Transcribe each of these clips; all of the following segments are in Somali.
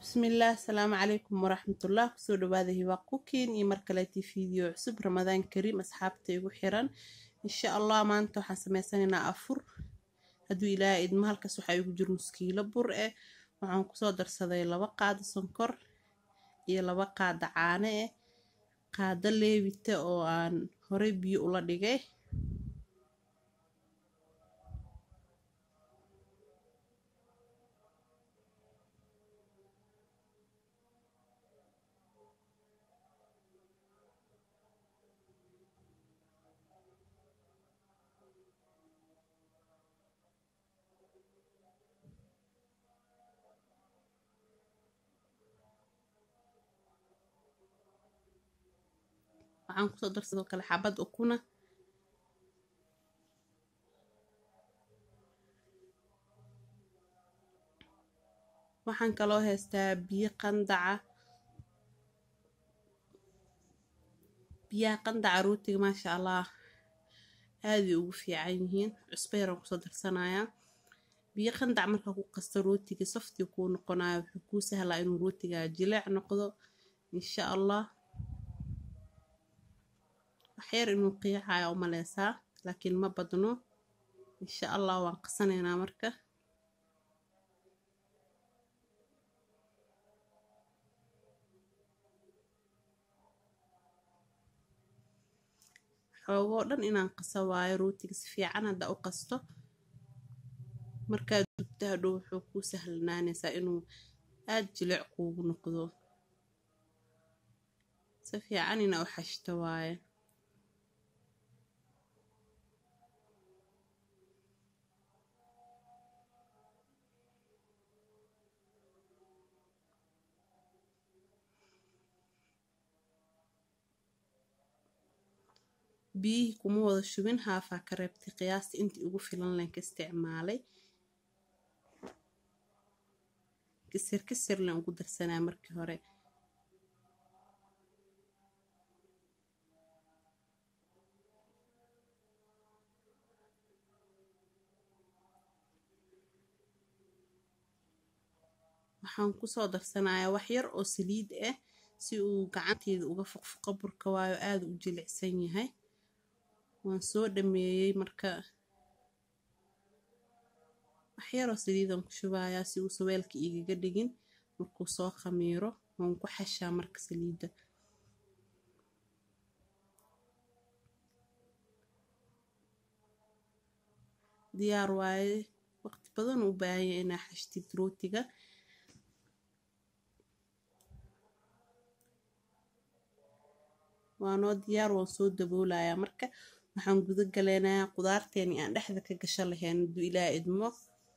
bismillaah asalaamu calaykum waraxmatullah kusoo dhawaada hiwaa kukiin iyo mar kaleetii fiideo cusub ramadaan kariim asxaabta igu xiran insha allah maanta waxaan sameysanaynaa afur hadduu ilaahay idmo halkaas waxaa igu jiro muskiilo bur eh waxaan kusoo darsaday laba qaado sonkor iyo laba qaado caano eh qaado leebita oo aan horey biyo ula dhigay waxaan kusoo dar sidoo kale xabad ukuna waxaan kaloo haystaa biyo qandaca biyaha qandaca rootiga maasha allah aaday ugu fiican yihiin cusbo yaraan kusoo darsanayaa biyo qandac markaa ku qasta rootiga saftii kuu noqonayo wuxuu kuu sahlaa inuu rootiga jileec noqdo insha allah waxyar inuu qiicayo u maleysaa laakiin ma badno insha allah waan qasanaynaa marka xoogoo dhan inaan qaso waayo rootiga si fiican hadda u qasto markaad dubto hadhow wuxuu kuu sahlanaanaysaa inuu aada jilic kuugu noqdo si fiican ina u xashto waaye biyihii kuma wada shubin haafaa ka reebtay qiyaasta intii ugu filan len ka isticmaalay kisir kisir len ugu darsanaa markii hore waxaan kusoo darsanayaa wax yar oo saliid ah si uu gacanteeda uga foqfoqo burka waayo aada u jilicsan yahay waan soo dhameeyey marka waxyaroo saliidaan ku shubayaa si uu saweelka igaga dhigin markuu soo khamiiro waan ku xashaa marka saliidda diyaar waaye waqti badan u baahanya inaa xashtid rootiga waanoo diyaar waan soo daboolayaa marka waxaan guda galeynayaa qudaarteeni aan dhexda ka gasho lahayn hadduu ilaa idmo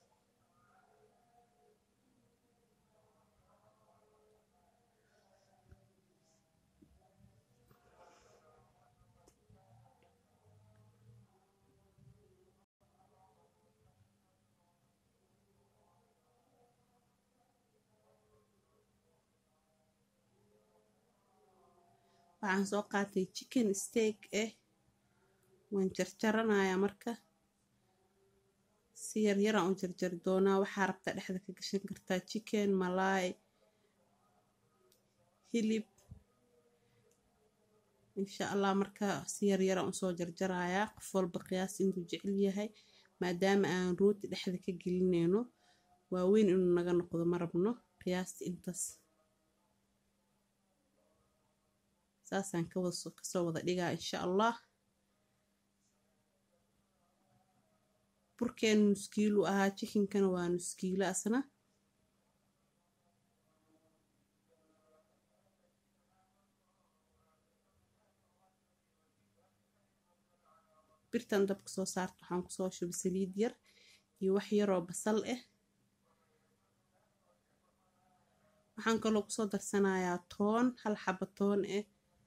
waxaan soo qaatay chicken steak ah waan jarjaranayaa marka si yaryaraan u jarjari doonaa waxaa rabtaa dhexda ka gashan kartaa chicken malaay hilib insha allah marka si yaryaraan usoo jarjarayaa qof walba qiyaas intuu jecel yahay maadaama aan rooti dhexda ka gelinayno waaweyn inuu naga noqdo ma rabno qiyaasta intaas saasaan kasoo wada dhigaa insha allah burkeen nuskiilu ahaa jikinkana waa nuskiilo asna birtan dabka soo saarta waxaan kusoo shubay saliid yar iyo wax yaroo basal ah waxaan kaloo kusoo darsanayaa toon hal xaba toon ah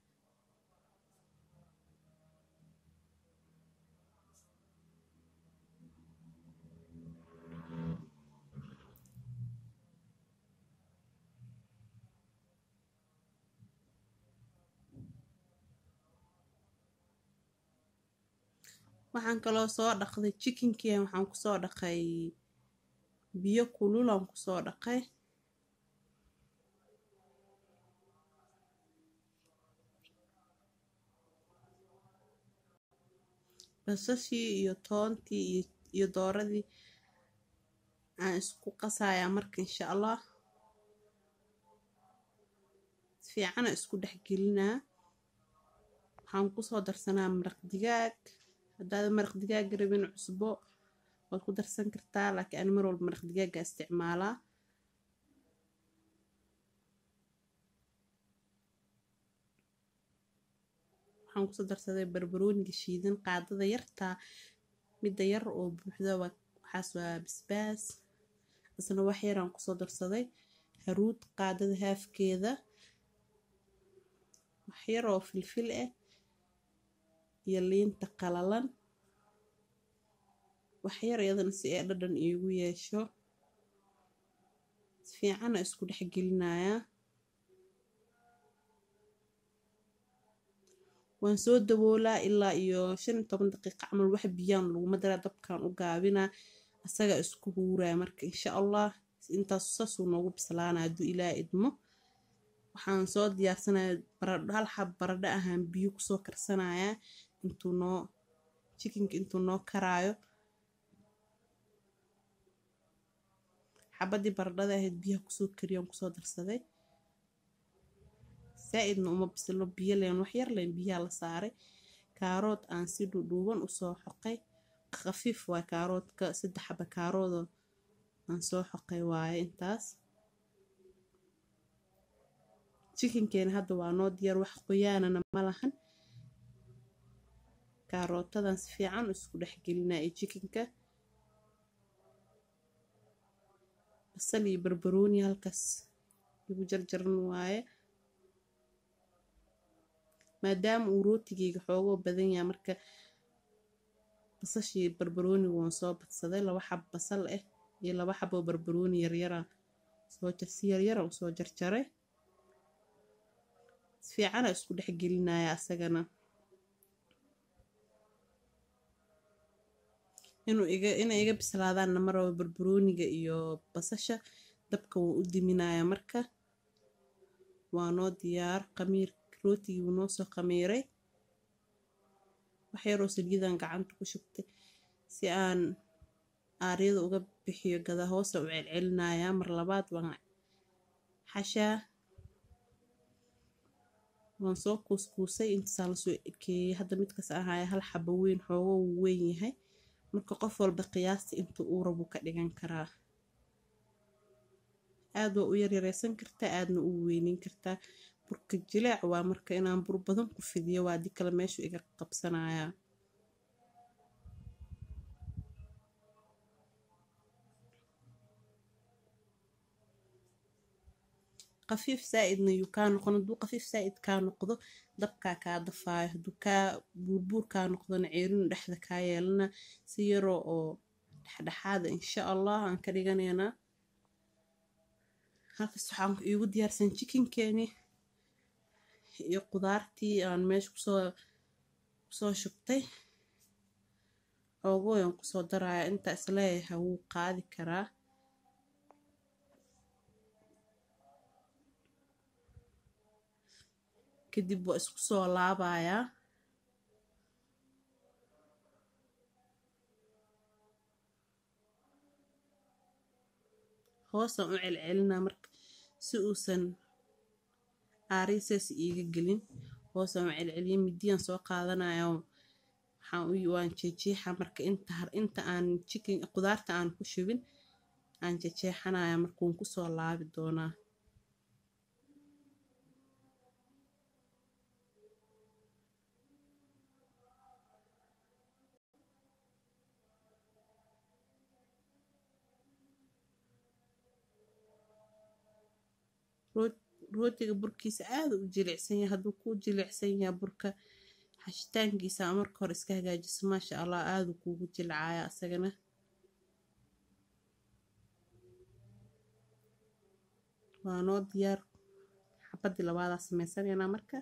waxaan kaloo soo dhaqday jikinkii waxaan kusoo dhaqay biyo kululaan kusoo dhaqay basashii iyo toontii iyo dooradii aan isku qasayaa marka insha allah fiicana isku dhex gelinaa waxaan kusoo darsanaa maraq digaag haddaada maraq digaag rabin cusbo waad ku darsan kartaa laakiin ani mar walba maraq digaaga isticmaalaa waxaan kusoo darsaday barbarooniga shiidan qaadada yartaa midda yar oo buuxda waxaas waa basbaas isna wax yaraan kusoo darsaday haruud qaadada haafkeeda wax yar oo filfil ah iyo liinta qalalan wax yar iyadana si ay dhadhan iigu yeesho si fiicana isku dhex gelinayaa waan soo daboolaa ilaa iyo shan iyo toban daqiiqa camal wax biyaan laguma daraa dabkaan u gaabinaa asaga isku huuraya marka insha allah intaas saasuu noogu bislaana hadduu ilaa idmo waxaan soo diyaarsanaya baradho hal xab baradho ahaan biyo kusoo karsanayaa intuu noo jikinka intuu noo karaayo xabadii baradhada ahayd biyaha kusoo kariyaan kusoo darsaday saa-idna uma bisilo biyo leen wax yar leen biyaha la saaray kaarood aan si dhudhuuban usoo xoqay khafiif waa kaaroodka saddex xaba kaaroodoo aan soo xoqay waaye intaas jikinkeena hadda waa noo diyaar wax qoyaanana ma lahan kaarootadan si fiican isku dhex gelinaa iyo jikinka basal iyo barbarooni halkaas igu jarjaran waaye maadaama uu rootigeyga xoogoo badan yahay marka basashii barbarooniga waan soo badsaday laba xab basal ah iyo laba xab oo barbarooni yaryara soo si yaryara usoo jarjaray si fiicana isku dhex gelinaya asagana inuu iga inay iga bislaadaanna maraba barbarooniga iyo basasha dabka waan u diminaya marka waa noo diyaar qamiir rootigii wuu noo soo qamiiray wax yaroo saliidan gacanta ku shubtay si aan aaryada uga bixiyo gada hoosa u celcelinayaa mar labaad waan xashaa waan soo kuuskuusay intasaa lasoo ekeeyey hadda midkaas ahaaya hal xaba weyn xoogo wuu weyn yahay marka qof walba qiyaasta inta uu rabu ka dhigan karaa aad waa u yaryareysan kartaa aadna u weynin kartaa burka jilaac waa marka inaan bur badan ku fidiyo waa dii kale meeshu iga qabsanayaa qafiif saa-idna yuu kaa noqon hadduu qafiif saa-id kaa noqdo dabkaa kaa dafaayo hadduu kaa buurbuur kaa noqdona ceerinu dhexda kaa yeelana si yaroo oo dhexdhexaada insha allah aan ka dhiganaynaa halkaas waxaan iigu diyaarsan jikinkeeni iyo qudaartii aan meesha kusoo kusoo shubtay xoogooyan kusoo daraya intaa isleeyahay wuu qaadi karaa kadib waa isku soo laabayaa hoosaan u celcelinaa marka si uusan aariisaas iiga gelin hoosaan u celceliya midiyaan soo qaadanaya waan jeejeexa marka inta aan jikin qudaarta aan ku shubin aan jejeexanaya marka wuun kusoo laabi doonaa rootiga burkiisa aada u jilicsan yahay hadduu kuu jilicsan yahay burka xashitaankiisa marka hore iska hagaajiso maasha allah aadu kuugu jilcaya asagana waa noo diyaar xabadii labaadaa sameysanaynaa marka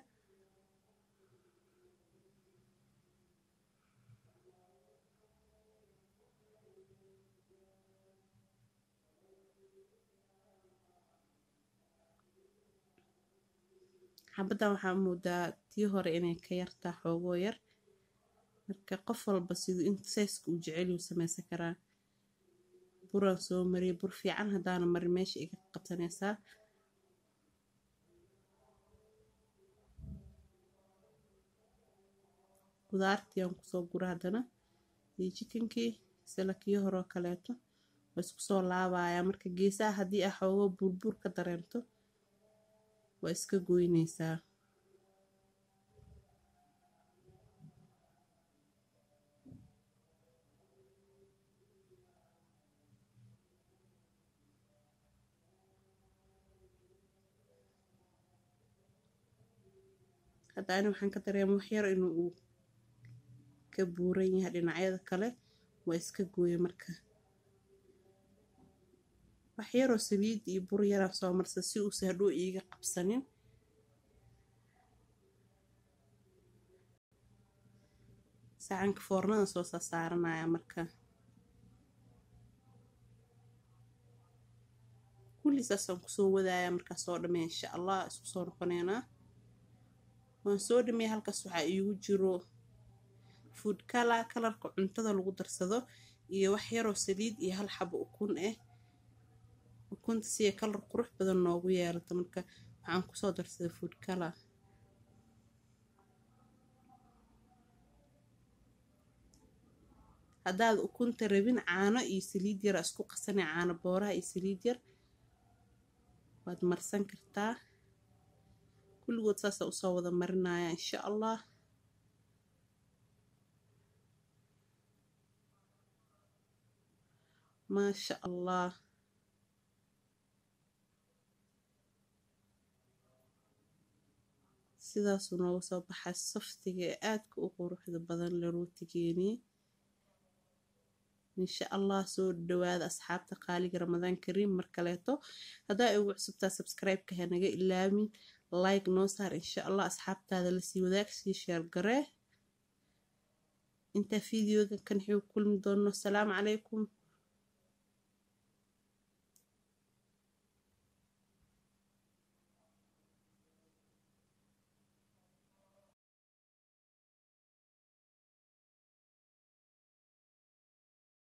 xabaddan waxaa moodaa tii hore inay ka yartaa xoogoo yar marka qof walba siduu in sayska uu jecelyuu sameysan karaa buraan soo mariyay bur fiican haddaana marin meesha iga qabsanaysaa qudaartii aan kusoo gura haddana iyo jikankii sila kii horoo kaleeto waa isku soo laabayaa marka geesaha haddii ah xoogo buurbuur ka dareento waa iska goynaysaa hadda ani waxaan ka dareema waxyar inuu uu ka buuran yahay dhinacyada kale waa iska gooye marka waxyaroo saliid iyo bur yaraan soo marsa si uusa hadhow iiga qabsanin sacanka foornada soo saasaaranaya marka kulli saasaan kusoo wadaaya markaa soo dhamey insha allah isku soo noqoneynaa waan soo dhameeyay halkaas waxaa iigu jiro food kala kalarka cuntada lagu darsado iyo wax yaroo saliid iyo hal xabo ukun ah ukunta siya kalar qurux badan noogu yeelato marka waxaan kusoo darsaday food kala haddaad ukunta rabin caano iyo saliid yar isku qasanay caano booraha iyo saliid yar waad marsan kartaa kulligood saasa usoo wada marinaya insha allah maasha allah sidaasuu nooga soo baxay saftiga ee aadka u quruxda badan la rootigeeni insha allah soo dhawaada asxaabta qaaliga ramadaan kariim mar kaleeto haddaa ugu cusubtaa sabscribe-ka hanaga ilaamin like noo saar insha allah asxaabtaada lasii wadaag sii sheer garee intaa fideoga kan xig kulmi doono asalaamu calaykum